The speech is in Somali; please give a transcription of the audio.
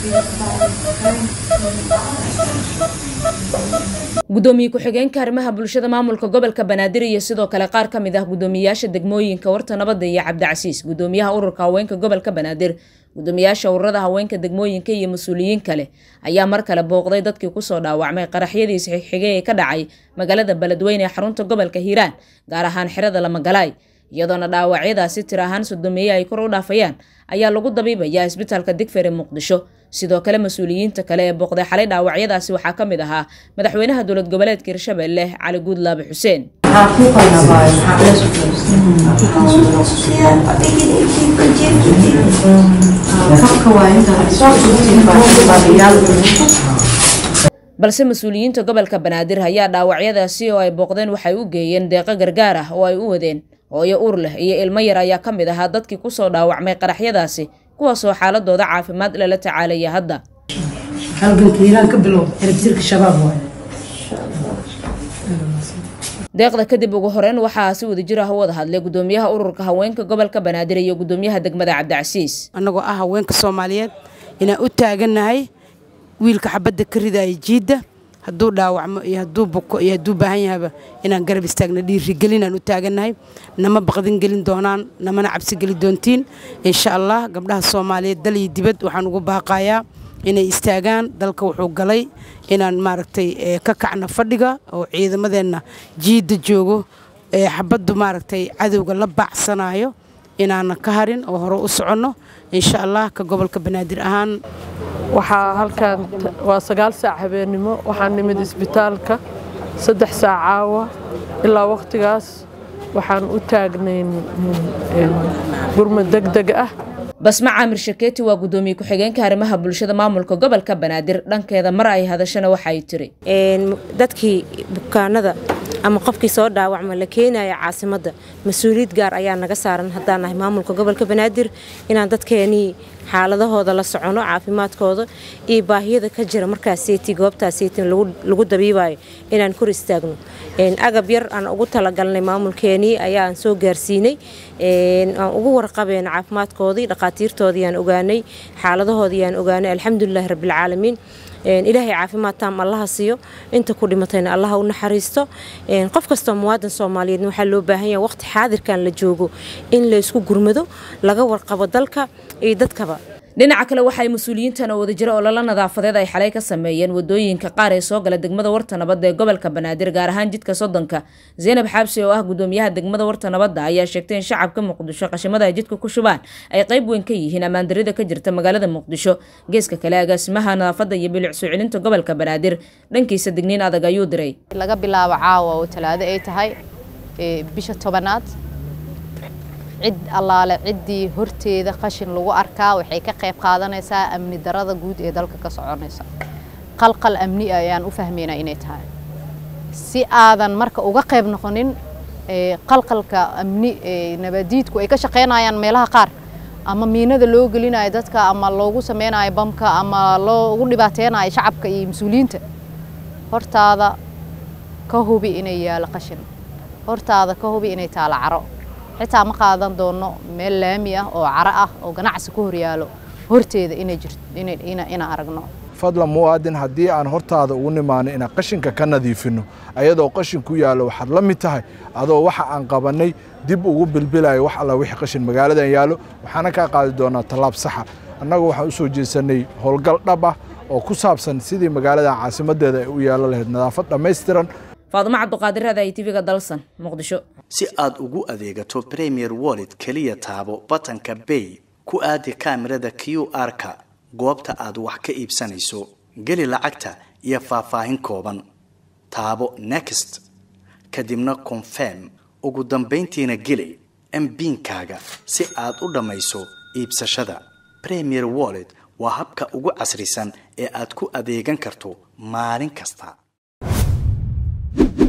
gudoomiye ku-xigeenka arrimaha bulshada maamulka gobolka banaadir iyo sidoo kale qaar ka mid ah gudoomiyayaasha degmooyinka warta nabadda iyo cabdicasiis gudoomiyaha ururka haweenka gobolka banaadir gudoomiyaasha ururada haweenka degmooyinka iyo mas-uuliyiin kale ayaa mar kale booqday dadkii kusoo dhaawacmay qaraxyadiis xigxigay ee ka dhacay magaalada beledweyne ee xarunta gobolka hiiraan gaar ahaan xerada lamagalaay iyadoona dhaawacyadaasi tir ahaan sodomeeye ay kor u dhaafayaan ayaa lagu dabiibayaa isbitaalka digfer ee muqdisho sidoo kale mas-uuliyiinta kale ee booqday xalay dhaawacyadaasi waxaa ka mid ahaa madaxweynaha dowlad goboleedka hirshabelle cali guudlaabe xuseen balse mas-uuliyiinta gobolka banaadir ayaa dhaawacyadaasi oo ay booqdeen waxay u geeyeen deeqo gargaar ah oo ay u wadeen hooyo uur leh iyo ilmo yar ayaa ka mid ahaa dadkii kusoo dhaawacmay qaraxyadaasi kuwaasoo xaaladooda caafimaad lala tacaalaya hadda deeqda kadib ugu horeyn waxaa si wadajir ah u wada hadlay gudoomiyaha ururka haweenka gobolka banaadir iyo gudoomiyaha degmada cabdicasiis annagoo ah haweenka soomaaliyeed inaan u taagannahay wiilka xabadda ka ridaya jiidda hadduu dhaawacmo iyo hadduu buko iyo hadduu baahan yahaba inaan garab istaagna dhiirigelinaan u taagannahay nama baqdin gelin doonaan namana cabsi geli doontiin insha allah gabdhaha soomaaliyeed dal iyo dibad waxaan ugu baaqayaa inay istaagaan dalka wuxuu galay inaan maaragtay ka kacno fadhiga oo ciidamadeenna jiidda joogo xabaddu maaragtay cadowga la baacsanayo inaanan ka harin oo hore u soconno insha allah ka gobolka banaadir ahaan waxaa halkan waa sagaal saac habeennimo waxaan nimid isbitaalka saddex saac caawa ilaa wakhtigaas waxaan u taagnayn gurmad deg deg ah basma caamir shakeeti waa gudoomiye ku-xigeenka arrimaha bulshada maamulka gobolka banaadir dhankeeda mar ay hadashana waxay tiri dadkii bukaanada ama qofkii soo dhaawacma la keenaya caasimadda mas-uuliyad gaar ayaa naga saaran haddaan nahay maamulka gobolka banaadir inaan dadkeenii xaaladahooda la socono caafimaadkooda iyo baahiyada ka jira markaaseti goobtaaseti lagu dabiibayo inaan kor istaagno agab yar aan ugu talagalnay maamulkeenii ayaan soo gaarsiinay aan ugu warqabeen caafimaadkoodii dhaqaatiirtoodii aan ogaanay xaaladahoodii aan ogaanay alxamdulilahi rabbilcaalamiin ilaahay caafimaad taam allaha siiyo inta ku dhimatayna allaha u naxariisto qof kastoo muwaadan soomaaliyeedna waxaa loo baahan yaha waqti xaadirkan la joogo in laysku gurmado laga warqabo dalka iyo dadkaba dhinaca kale waxaay mas-uuliyiintan oo wadajiro ololo nadaafadeed ay xalay ka sameeyeen wadooyinka qaar ee soo gala degmada warta nabadda ee gobolka banaadir gaar ahaan jidka soddonka zaynab xaabsi oo ah gudoomiyaha degmada warta nabadda ayaa sheegtay in shacabka muqdisho qashimada ay jidka ku shubaan ay qayb weyn ka yihiin ammaandarida ka jirta magaalada muqdisho geeska kale agaasimaha nadaafadda iyo bilic soo celinta gobolka banaadir dhankiisa digniin adag ayuu diray laga bilaabo caawa oo talaado ay tahay bisha tobanaad cid allaale ciddii horteeda qashin lagu arkaa waxay ka qayb qaadanaysaa amni darada guud ee dalka ka soconaysa qalqal amni ayaan u fahmaynaa inay tahay si aadan marka uga qayb noqonin qalqalka amni nabadiidku ay ka shaqaynayaan meelaha qaar ama miinada loo gelinayo dadka ama loogu sameynayo bamka ama loogu dhibaateynayo shacabka iyo mas-uuliyiinta hortaada ka hubi inay yaalo qashin hortaada ka hubi inay taalo caro xitaa ma qaadan doono meel laami ah oo caro ah oo ganacsi ku horyaalo horteeda inay jirto inaan aragno fadlan muwaadin haddii aan hortaada ugu nimaano inaan qashinka ka nadiifinno ayadoo qashin ku yaallo waxaad la mid tahay adoo waxa aan qabannay dib ugu bilbilayo wax alla wixii qashin magaaladan yaallo waxaana kaa qaadi doonaa tallaab saxa annagu waxaan u soo jeesannay howlgal dhab ah oo ku saabsan sidii magaaladan caasimaddeeda ay u yaallo lahayd nadaafad dhammaystiran faadumo cabduqaadir raada ay tv-ga dalsan muqdisho si aad ugu adeegato premier wallet keliya taabo batanka bay ku aadi kaamirada q r-ka goobta aad wax ka iibsanayso geli lacagta iyo faahfaahin kooban taabo next kadibna confirm ugu dambayntiina geli mbiinkaaga si aad u dhammayso iibsashada premier wallet waa habka ugu casrisan ee aad ku adeegan karto maalin kasta